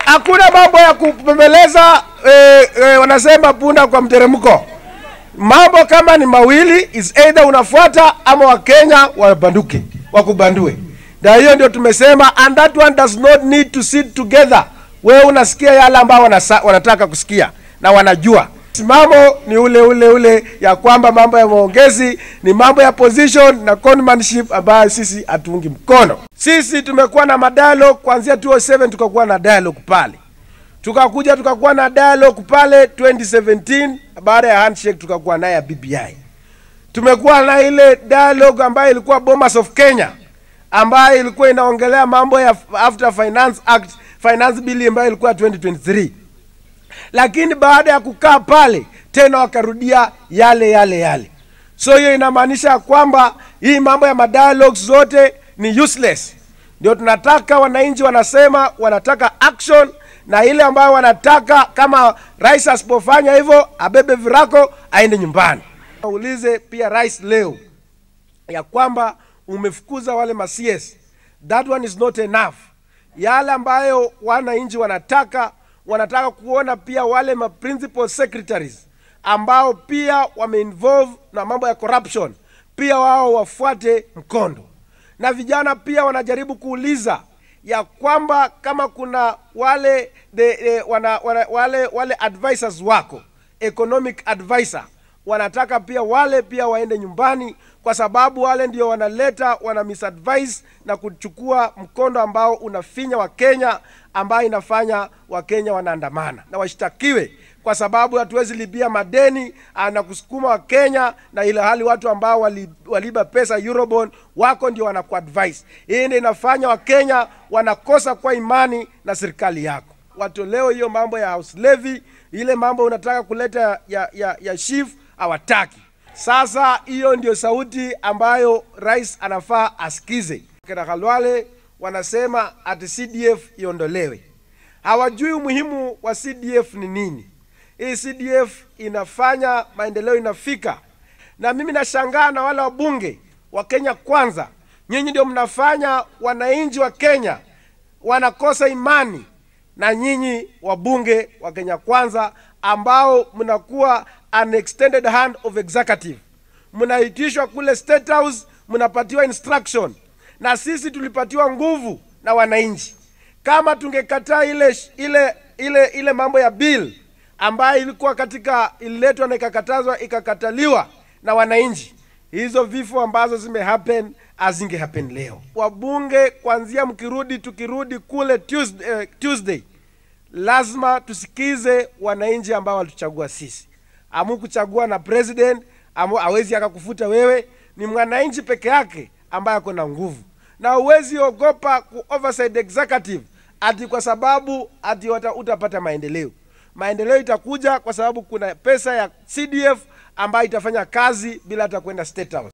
Hakuna mambo ya kupembeleza eh, eh, wanasema punda kwa mteremko. Mambo kama ni mawili is either unafuata ama Wakenya wabanduke wakubandue. Na hiyo ndio tumesema, and that one does not need to sit together. Wewe unasikia yale ambao wanasa, wanataka kusikia na wanajua msimamo ni ule ule ule ya kwamba mambo ya maongezi ni mambo ya position na conmanship ambayo sisi hatuungi mkono. Sisi tumekuwa na madialogue kuanzia 2007 tukakuwa na dialogue pale, tukakuja tukakuwa na dialogue pale 2017 baada ya handshake tukakuwa naye ya BBI. Tumekuwa na ile dialogue ambayo ilikuwa Bomas of Kenya ambayo ilikuwa inaongelea mambo ya after finance act finance bill ambayo ilikuwa 2023 lakini baada ya kukaa pale tena wakarudia yale yale yale. So hiyo inamaanisha kwamba hii mambo ya madialogues zote ni useless. Ndio tunataka wananchi wanasema wanataka action, na ile ambayo wanataka kama rais asipofanya hivyo abebe virako aende nyumbani. Aulize pia rais leo ya kwamba umefukuza wale ma CS. That one is not enough. Yale ambayo wananchi wanataka wanataka kuona pia wale ma principal secretaries ambao pia wameinvolve na mambo ya corruption pia wao wafuate mkondo, na vijana pia wanajaribu kuuliza ya kwamba kama kuna wale de, de, wana, wana, wale wale advisors wako economic advisor wanataka pia wale pia waende nyumbani, kwa sababu wale ndio wanaleta wana misadvise na kuchukua mkondo ambao unafinya Wakenya, ambayo inafanya Wakenya wanaandamana na washtakiwe, kwa sababu hatuwezi libia madeni ah, na kusukuma Wakenya, na ile hali watu ambao wali, waliba pesa Eurobond wako ndio wanakuadvise. Hii ndio inafanya Wakenya wanakosa kwa imani na serikali yako. Watolewe hiyo mambo ya house levy, ile mambo unataka kuleta ya, ya, ya shift hawataki. Sasa hiyo ndio sauti ambayo rais anafaa asikize. Kina Khalwale wanasema ati CDF iondolewe, hawajui umuhimu wa CDF ni nini. Hii CDF inafanya maendeleo inafika, na mimi nashangaa na wale wabunge wa Kenya Kwanza, nyinyi ndio mnafanya wananchi wa Kenya wanakosa imani na nyinyi wabunge wa Kenya Kwanza ambao mnakuwa an extended hand of executive, mnaitishwa kule State House, mnapatiwa instruction, na sisi tulipatiwa nguvu na wananchi. Kama tungekataa ile ile ile ile mambo ya bill ambayo ilikuwa katika ililetwa na ikakatazwa ikakataliwa na wananchi, hizo vifo ambazo zime happen azinge happen leo. Wabunge kuanzia mkirudi, tukirudi kule Tuesday, eh, Tuesday lazima tusikize wananchi ambao walituchagua sisi. Amukuchagua na president amu hawezi akakufuta wewe, ni mwananchi peke yake ambaye ako na nguvu, na huwezi ogopa ku oversight executive ati kwa sababu ati wata- utapata maendeleo. Maendeleo itakuja kwa sababu kuna pesa ya CDF ambayo itafanya kazi bila hata kwenda State House.